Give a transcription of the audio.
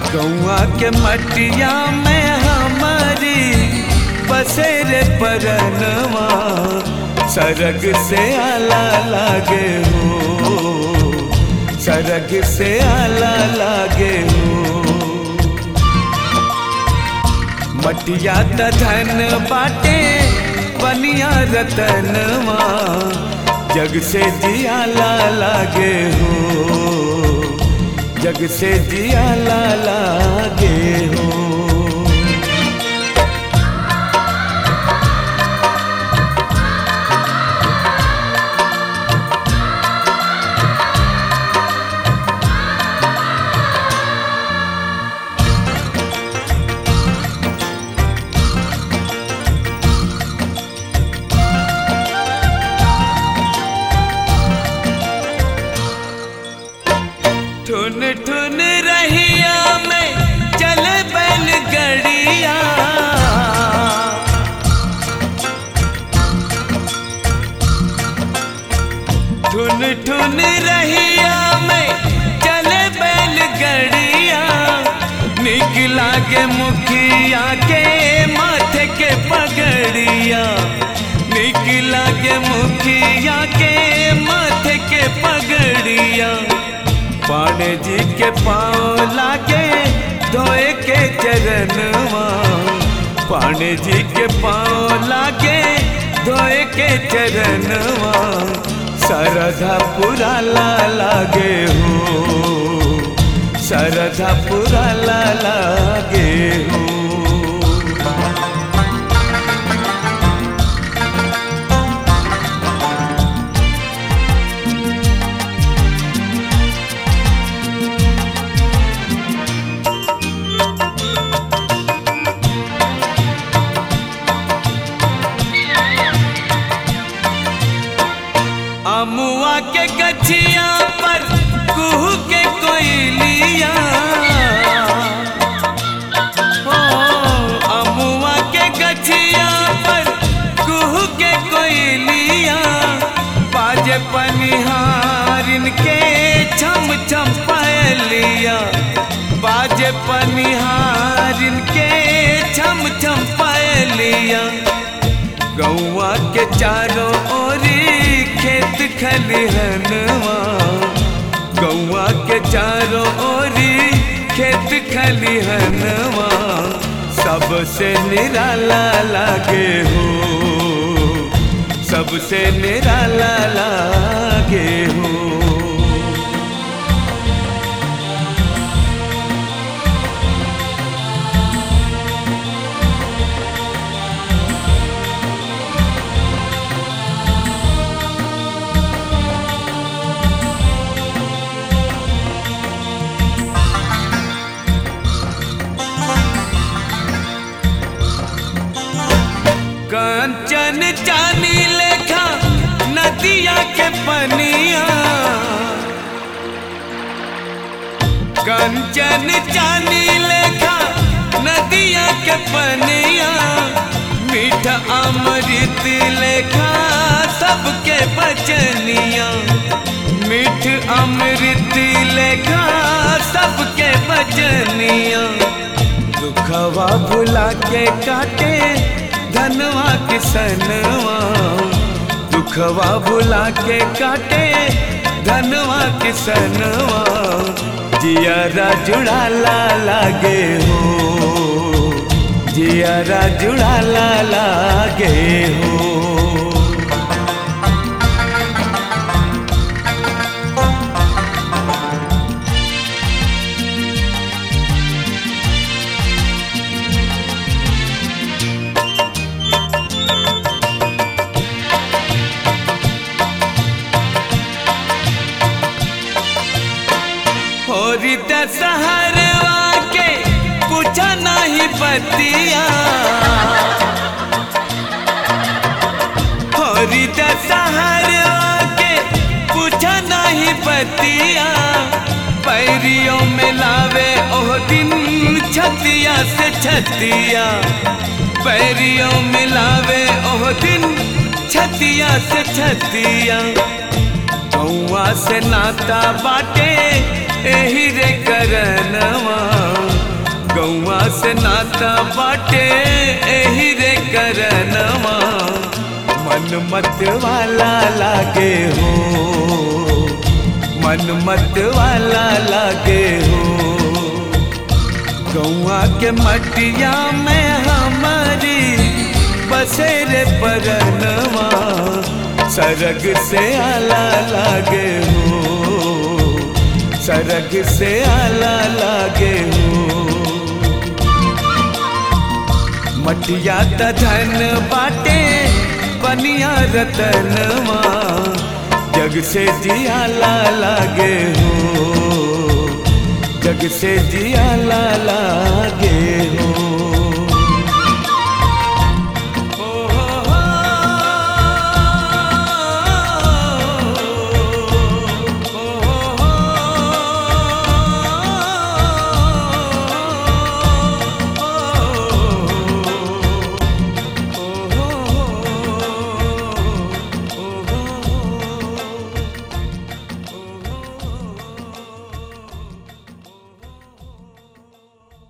गौआ के मटिया में हमारी बसेरे परनवा सरग से आला लागे हो सरग से आला लागे हो मटिया त धन बाटे बनिया रतनवा जग से जियाला लागे हो जग से जियाला लागे हो ठुन ठुन रहिया में चले बैलगड़िया ठुन ठुन रहिया में चले बैलगड़िया निकला के मुखिया के माथे के पगड़िया निकला के मुखिया के माथे के पगड़िया पाणे जी के पाँव लागे धोए के चरणवा पाणे जी के पाँव लागे धोए के चरणवा सरधा पुरा ला लागे हो सरधा पुरा ला लागे हो अमुआ के गछिया पर कुहू के कोयलिया हो अमुआ के गछिया पर कुहू के कोयलिया बाजे पनिहारिन के छम छम पायलिया बाजे पनिहारिन के छम छम पायलिया गौआ के चारों ओरी खेत खलिहनवा गौआ के चारों ओरी खेत खलिहनवा सबसे निराला लागे हो सबसे निराला लागे हो कंचन चानी लेखा नदिया के पनिया कंचन चानी लेखा नदिया के पनिया मीठा अमृत लेखा सबके बचनिया मीठ अमृत लेखा सबके बचनिया दुखवा भुला के काटे धनवा किसनवा दुखवा भुला के काटे धनवा किसनवा जियारा जुड़ाला लागे हो जियारा जुड़ाला लागे हो होरी दशहरवा के पूछा नहीं बतिया होरी दशहरवा के पूछा नहीं बतिया पैरियों में लावे ओह दिन छतिया से छतिया पैरियों में लावे ओह दिन छतिया से छतिया कौआ से नाता बाटे एही रे करनवा से नाता बाटे एही रे करनवा मन मत वाला लागे हो मन मत वाला लागे हो गौआ के मटिया में हमारी बसेरे परनवा सरग से आला लागे हो सरग से आला लागे हो मटिया त धन बाटे बनिया रतनवा जग से जियाला लागे हो जग से जियाला लागे